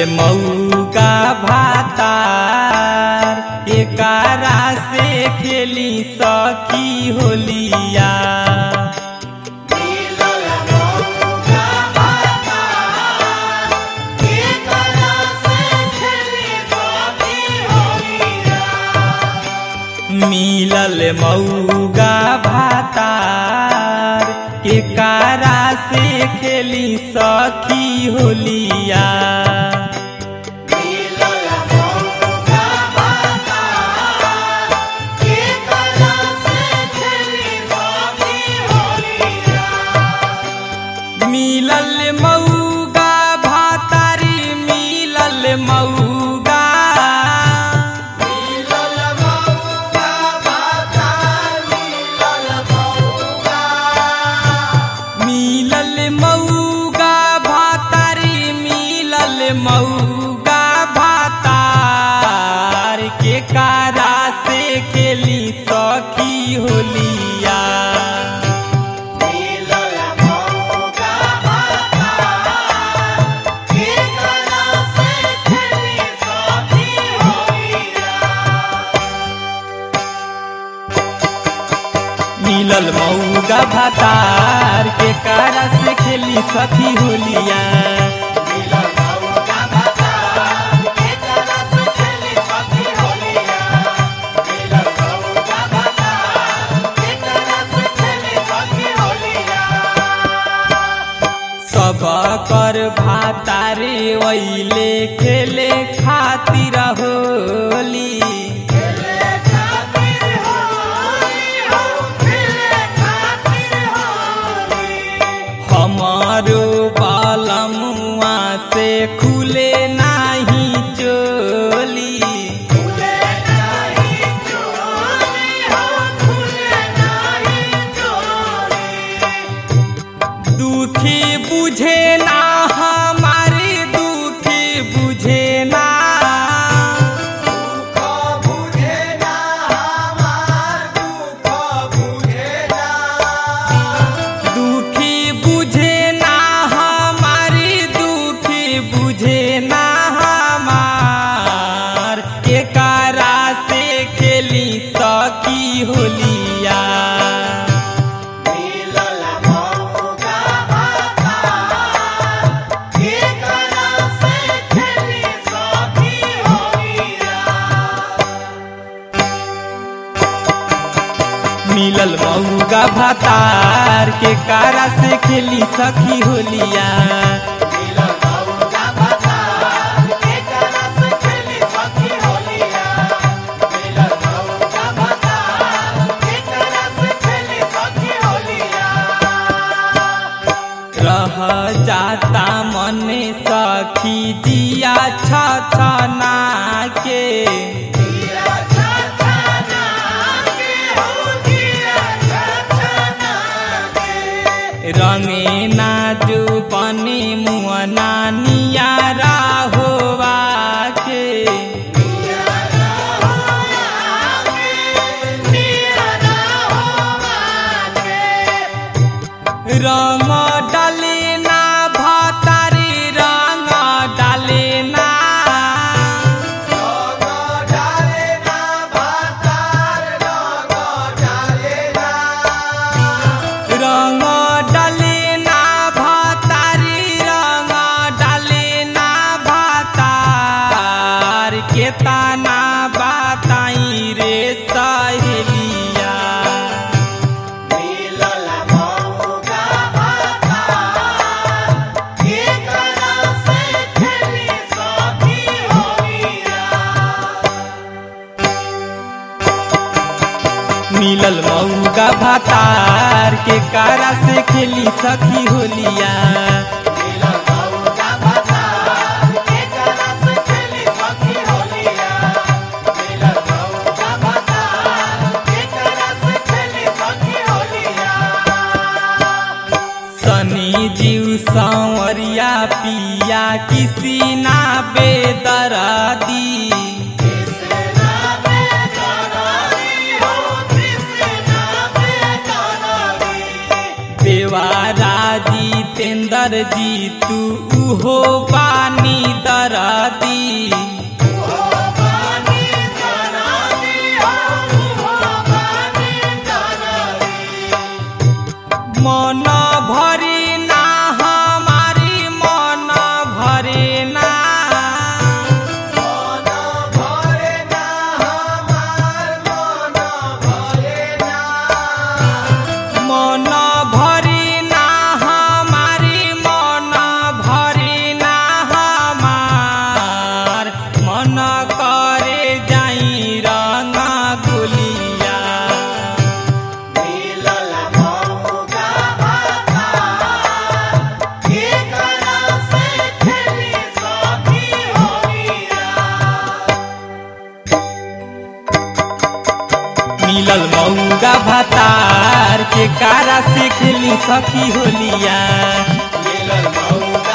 मऊका भातार एकारा से खेली सखी होलिया मिलल मऊगा भातार एकारा से खेली सखी होलिया मिलल मऊगा भातारी मिलल मऊगा मिलल मऊगा भातारी मिलल मऊगा भातार के कारा से खेली सखी होलिया मिलल मऊगा भातार के कारा से खेली सखी होलिया सब कर भातारे वैले खेले खातिर होली हमारो बालमुआ से खुले नाही चोली दुखी बुझे ना हमारी दुखी बुझे ना दुखी बुझे ना हमारी दुखी बुझे ना हमार के कारा से खेली सकी होलिया मिलल मऊगा भातार के कारा से खेली सखी होलिया रह जाता मन सखी दिया छछना के रंगे ना जो बने मुअना नियारा होवा के रंग डाले ना भातारी रंग डाले ना रंग डाले ना भातारी रंग डाले ना भातार के ताना बताई रे सहेलिया मिलल मऊगा भातार के कारा से खेली सखी होलिया सनी जीव सांवरिया पिया किसी ना बेदरादी देवारा जितेंद्र जी तू उहो बानी दरा दरदी मन भरी ना हमारी मन भरे ना मन भरी ना हमारी मन भरी ना हमार मन करे जाई रंग गुलिया मिलल मऊगा भातार के कारा से खेली सखी होलिया मिलल मऊगा